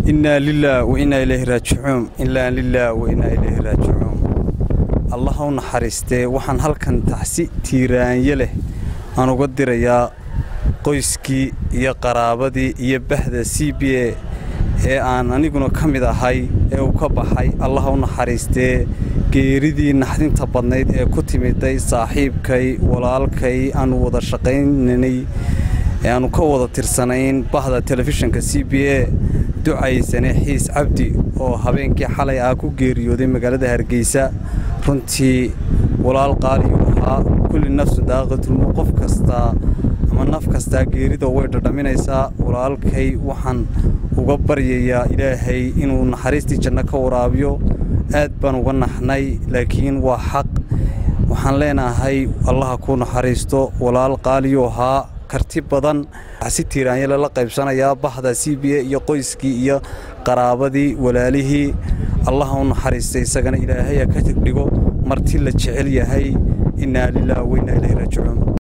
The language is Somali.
innaa lilaah wa innaa ilayhi raajicuun innaa lilaah wa innaa ilayhi raajicuun allah u naxariistee waxaan halkan taxsi tiiraanye leh aan uga dirayaa qoyskii iyo qaraabadii iyo bahda c b a ee aan aniguna ka mid ahay ee uu ka baxay allah u naxariistee geeridii naxdinta badnayd ee ku timiday saaxiibkay walaalkay aanu wada shaqaynanay ee aannu ka wada tirsanayn bahda telefishinka c b a ducaysane xiis cabdi oo habeenkii xalay ah ku geeriyooday magaalada hargeysa runtii walaal qaaliyuu ahaa kulli nafsu daaqatulmu qof kastaa ama naf kastaa geerida way dhadhaminaysaa walaalkay waxaan uga baryayaa ilaahay inuu naxariistii janno ka waraabiyo aad baan uga naxnay laakiin waa xaq waxaan leenahay allaha kuu naxariisto walaal qaaliyuu ahaa karti badan si tiiraanye lala qaybsanayaa bahda c b a iyo qoyskii iyo qaraabadii walaalihii allaha u naxariistay isagana ilaahaya ka dhigo marti la jecel yahay innaa lilah wa innaa ilayhi raajicuun